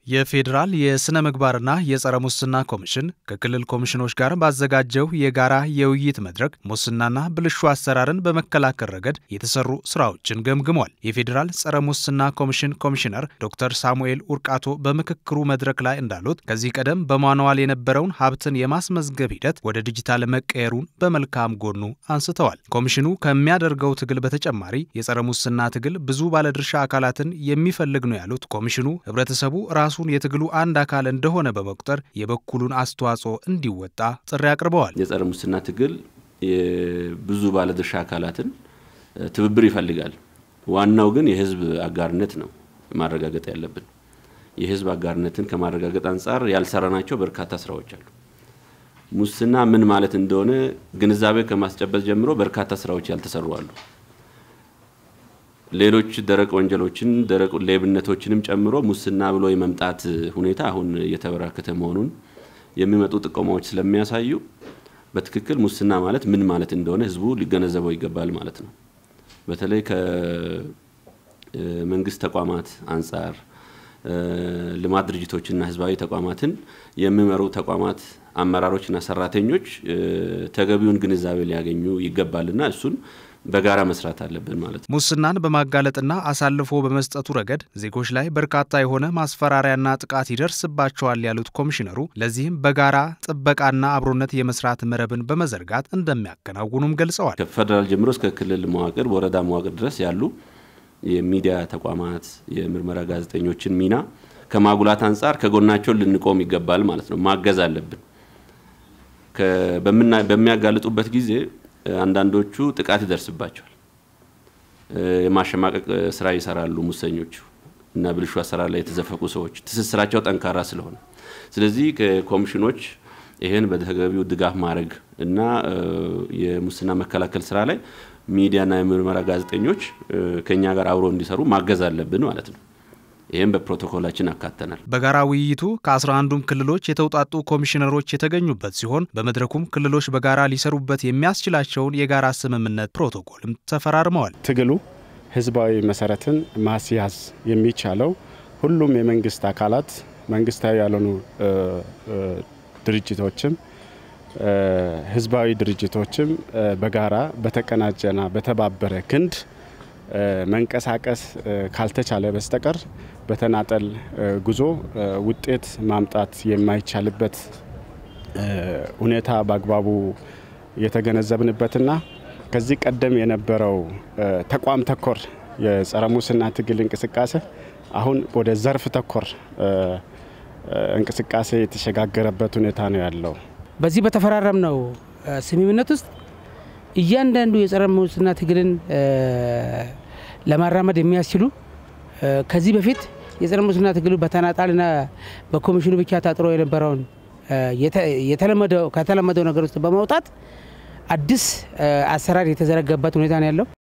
የፌዴራል የሥነ ምግባርና የጸረ ሙስና ኮሚሽን ከክልል ኮሚሽኖች ጋር ባዘጋጀው የጋራ የውይይት መድረክ ሙስናና ብልሹ አሰራርን በመከላከል ረገድ የተሰሩ ስራዎችን ገምግሟል። የፌዴራል ጸረ ሙስና ኮሚሽን ኮሚሽነር ዶክተር ሳሙኤል ኡርቃቶ በምክክሩ መድረክ ላይ እንዳሉት ከዚህ ቀደም በማንዋል የነበረውን ሀብትን የማስመዝገብ ሂደት ወደ ዲጂታል መቀየሩን በመልካም ጎኑ አንስተዋል። ኮሚሽኑ ከሚያደርገው ትግል በተጨማሪ የጸረ ሙስና ትግል ብዙ ባለድርሻ አካላትን የሚፈልግ ነው ያሉት ኮሚሽኑ ህብረተሰቡ ራሱ ራሱን የትግሉ አንድ አካል እንደሆነ በመቁጠር የበኩሉን አስተዋጽኦ እንዲወጣ ጥሪ አቅርበዋል። የጸረ ሙስና ትግል ብዙ ባለድርሻ አካላትን ትብብር ይፈልጋል። ዋናው ግን የህዝብ አጋርነት ነው ማረጋገጥ ያለብን። የህዝብ አጋርነትን ከማረጋገጥ አንጻር ያልሰራናቸው በርካታ ስራዎች አሉ። ሙስና ምን ማለት እንደሆነ ግንዛቤ ከማስጨበጥ ጀምሮ በርካታ ስራዎች ያልተሰሩ አሉ። ሌሎች ደረቅ ወንጀሎችን ደረቅ ሌብነቶችንም ጨምሮ ሙስና ብሎ የመምጣት ሁኔታ አሁን እየተበራከተ መሆኑን የሚመጡ ጥቆማዎች ስለሚያሳዩ በትክክል ሙስና ማለት ምን ማለት እንደሆነ ህዝቡ ሊገነዘበው ይገባል ማለት ነው። በተለይ ከመንግስት ተቋማት አንጻር ልማት ድርጅቶችና ህዝባዊ ተቋማትን የሚመሩ ተቋማት አመራሮችና ሰራተኞች ተገቢውን ግንዛቤ ሊያገኙ ይገባልና እሱን በጋራ መስራት አለብን ማለት ነው። ሙስናን በማጋለጥና አሳልፎ በመስጠቱ ረገድ ዜጎች ላይ በርካታ የሆነ ማስፈራሪያና ጥቃት ይደርስባቸዋል ያሉት ኮሚሽነሩ ለዚህም በጋራ ጥበቃና አብሮነት የመስራት መረብን በመዘርጋት እንደሚያከናውኑም ገልጸዋል። ከፌደራል ጀምሮ እስከ ክልል መዋቅር፣ ወረዳ መዋቅር ድረስ ያሉ የሚዲያ ተቋማት የምርመራ ጋዜጠኞችን ሚና ከማጉላት አንጻር ከጎናቸው ልንቆም ይገባል ማለት ነው። ማገዝ አለብን። በሚያጋልጡበት ጊዜ አንዳንዶቹ ጥቃት ይደርስባቸዋል። የማሸማቀቅ ስራ ይሰራሉ ሙሰኞቹ እና ብልሹ አሰራር ላይ የተዘፈቁ ሰዎች ትስስራቸው ጠንካራ ስለሆነ፣ ስለዚህ ከኮሚሽኖች ይህን በተገቢው ድጋፍ ማድረግ እና የሙስና መከላከል ስራ ላይ ሚዲያና የምርመራ ጋዜጠኞች ከኛ ጋር አብሮ እንዲሰሩ ማገዝ አለብን ማለት ነው። ይህም በፕሮቶኮላችን አካተናል። በጋራ ውይይቱ ከ11ዱም ክልሎች የተውጣጡ ኮሚሽነሮች የተገኙበት ሲሆን በመድረኩም ክልሎች በጋራ ሊሰሩበት የሚያስችላቸውን የጋራ ስምምነት ፕሮቶኮልም ተፈራርመዋል። ትግሉ ህዝባዊ መሰረትን ማስያዝ የሚቻለው ሁሉም የመንግስት አካላት መንግስታዊ ያልሆኑ ድርጅቶችም ህዝባዊ ድርጅቶችም በጋራ በተቀናጀና በተባበረ ክንድ መንቀሳቀስ ካልተቻለ በስተቀር በተናጠል ጉዞ ውጤት ማምጣት የማይቻልበት ሁኔታ በአግባቡ የተገነዘብንበትና ከዚህ ቀደም የነበረው ተቋም ተኮር የጸረ ሙስና ትግል እንቅስቃሴ አሁን ወደ ዘርፍ ተኮር እንቅስቃሴ የተሸጋገረበት ሁኔታ ነው ያለው። በዚህ በተፈራረምነው ስምምነት ውስጥ እያንዳንዱ የጸረ ሙስና ትግልን ለማራመድ የሚያስችሉ ከዚህ በፊት የጸረ ሙስና ትግሉ በተናጣልና በኮሚሽኑ ብቻ ታጥሮ የነበረውን ከተለመደው ነገር ውስጥ በማውጣት አዲስ አሰራር የተዘረጋበት ሁኔታ ነው ያለው።